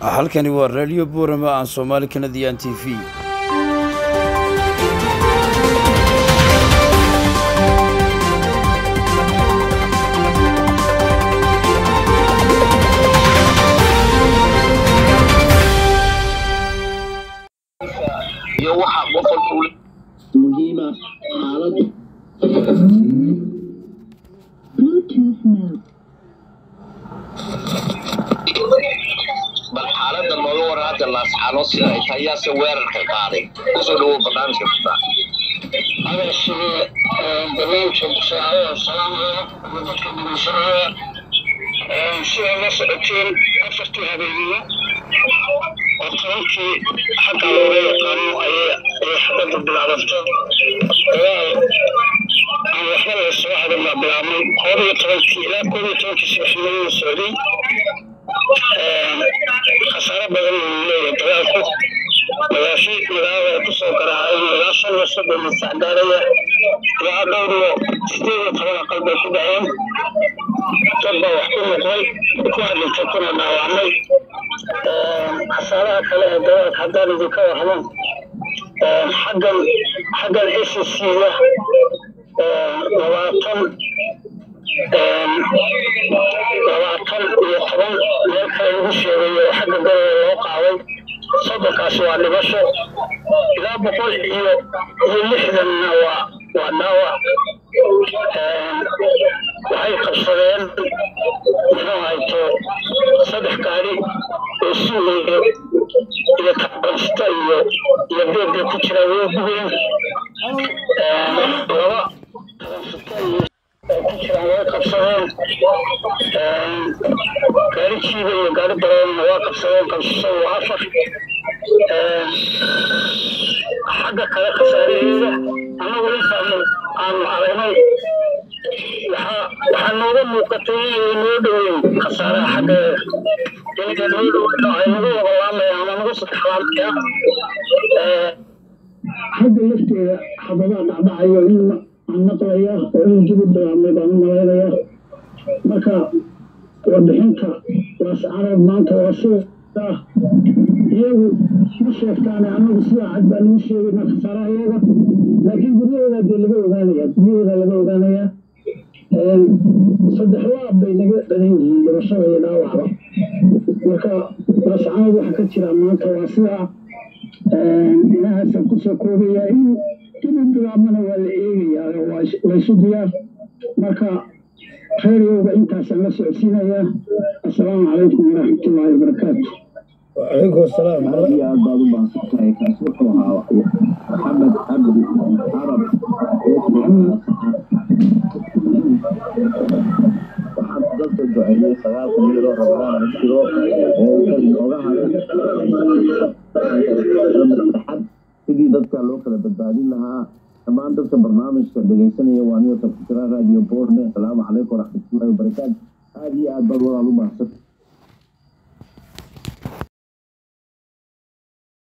halkani waa raadiyo buurama aan soomaali kanadiyan t v iyo waxa qof walba uu muhiima xaaladdu Bluetooth mode. bal xaaladda nooga waran hadda laascaano sida ay tahay yaase weerarka qaaday kusoo dhawow barnaamijka kutaa ada sidee barnaamijka busaacada salaamaya ama dadka dhegeysanaya siday la socoteen afartii habeeniyo oo tobankii xagga looga yaqaano ayay ayay xabadda bilaabatay dagaal aan waxba la soo hadan baa bilaabmay koob iyo tobankii ilaa koob iyo tobankii subaxnimadii socday khasaaro badan uu leeyahay dagaalku magaashi magaalada ay kusoo garaaceen ilaa shan iyo soddon masac gaaraya ilaa dhowr iyo sideed iyo toban aqal bay ku dhaceen dad baa wax ku noqday kuwa dhintay kuna dhaawacmay khasaaraha kale ee dagaalka haddaan idinka warramo xaggan xaggan s c da labaatan labaatan iyo toban meel kale lagu sheegay oo xagga galaya loo qaaday soddonkaasi waa dhibasho ilaa boqol iyo iyo lixdanna waa waa dhaawac waxay qabsadeen muxuu hayto saddex gaari oo suugaya iyo kabansta iyo iyo beebbay ku jiraan way gubeen laba kabansta iyo ku jiraan way qabsadeen gaari jiiba iyo gaari baroonna waa qabsadeen qabsashadu waa afar xagga kale khasaaraheeda annagu intaanu aanu aragnay waxaa waxaa nooga muuqatay inay noo dhoweyn khasaaraha xaggeeda inay noo dhoweyn oo ay nagu wabalaamaya ama nagu saddexlaamaya xagga lafteeda xabadaa dhacdhacayo in aan maqlaya oo in dib u bilaabmay baan u malaynaya marka warbixinta laascarood maanta waa sida iyagu ma sheegtaane annagu sidaa cad baa noo sheegayna khasaaraha iyaga laakiin guryahooda dee laga ogaanaya guryahooda laga ogaanaya saddex laab bay naga dhalan yihiin dhibashada iyo dhaawacba marka laascarood waxa ka jira maanta waa sidaa inahaasaan kusoo koobaya in dib u bilaabmana waa la eegayaa waa isu diyaar marka reeriyowga intaasaan la socodsiinayaa assalaamu calaykum waraxmatullaahi wabarakaatu wacalaykum asalaam aad iyo aad baad u baahsantahay kaasi wuxuu ahaa maxamed cabdi carab waxaad dadka duceeyey sagaalka miiro ramadaan la jiro oo oga haray saddexad sidii dadka loo kala badbaadin lahaa dhammaan dadka barnaamijka dhegaysanaya waa niyo tabkutira radio borne asalaamu calaykum waraxmatullahi wabarakaatu aad iyo aad baad walaal u baahsan